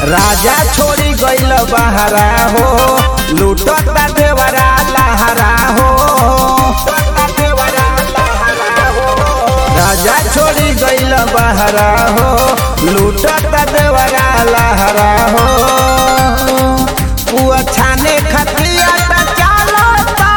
राजा छोड़ी गइल बहरा हो लूटता देवरा लहरा हो राजा छोड़ी गइल बहरा हो लूटता देवरा लहरा हो पुआ छाने खतिया त चालता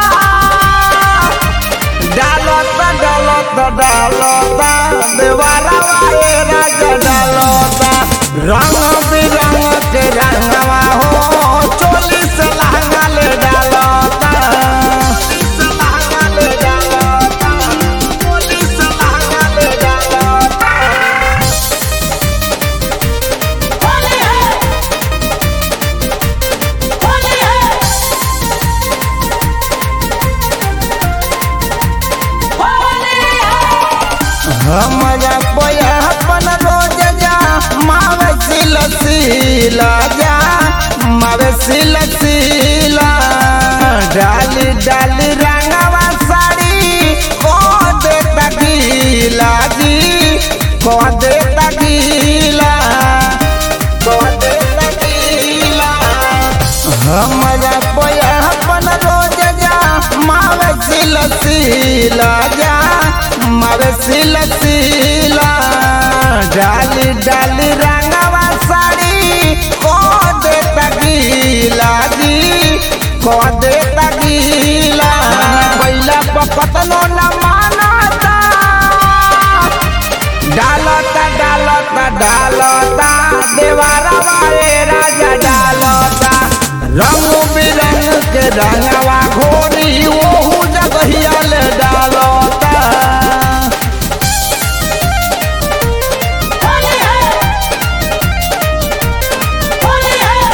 डालता डालता डालता देवारा वाए राजा डालता रंग बिरंग के रंगवा हो चोली से लहंगा ले डालता से लहंगा ले डालता चोली से लहंगा ले डालता होली है होली है होली है हमारा पयापन रोज जा मावे सिल सिला जा मावे सिल सिला डाली डाली रंगवा साड़ी को दे तगीला जी को दे तगीला को दे तगीला हमारा पयापन रोज जा मावे सिल सिला जा मावे सिल सिला डाली डाली रंगवा साड़ी को दे तगीला जी को दे तगीला पहिला पकतनो न मानता डालता डालता डालता देवारा वाले राजा डालता रंग बिरंग के रंगवा घोरी ओहू जगहिया ले डालता होली है होली है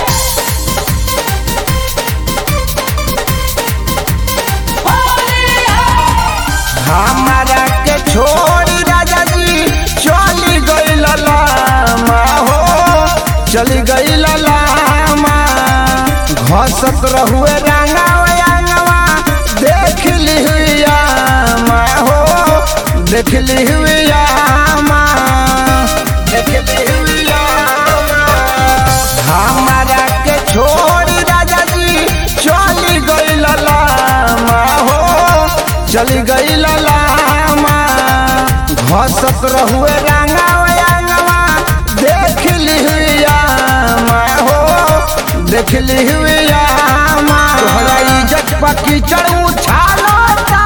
होली है हमारा के छोड़ी राजा जी चली गई लामा हो चली गई लामा घसत रहुए रंगावा रंगवा देख ली हुई आमा हो देख ली हुई आमा देख ली हुई आमा हमारा के छोड़ी राजा जी चली गई लामा हो चली गई लामा घसत रहुए रंगावा रंगवा देख ली हुई आमा हो देख ली हुई आमा तोहरा इज्जत पकी चढ़ू छालता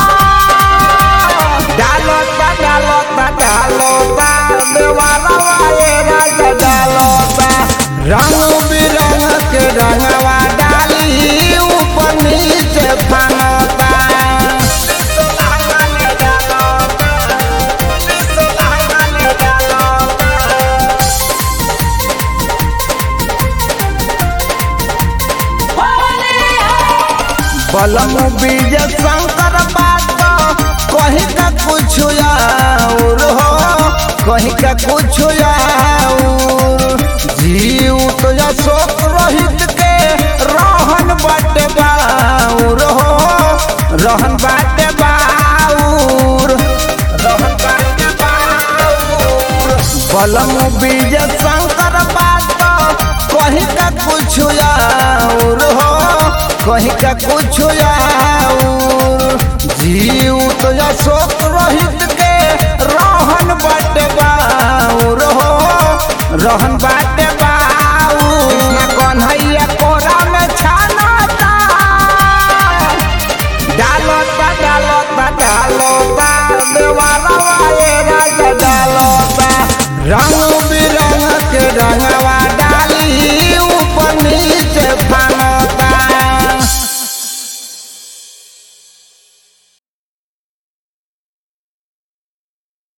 डालता डालता डालता देवाला वाले राजा डालता रंग बिरंग के रंगवा डाली ऊपर नीचे फानता होली है बलम बीज शंकर बात कहीं का कुछ और हो कहीं का कुछ और जीव तो अशोक रोहित के रहन बाटे बाउर हो रहन बाटे बाउर रहन बाटे बाउर बलम बीज शंकर बात कहीं का कुछ और हो कहीं का कुछ और जीव तो अशोक रोहित के रहन बाटे बाउर हो रहन बाटे बा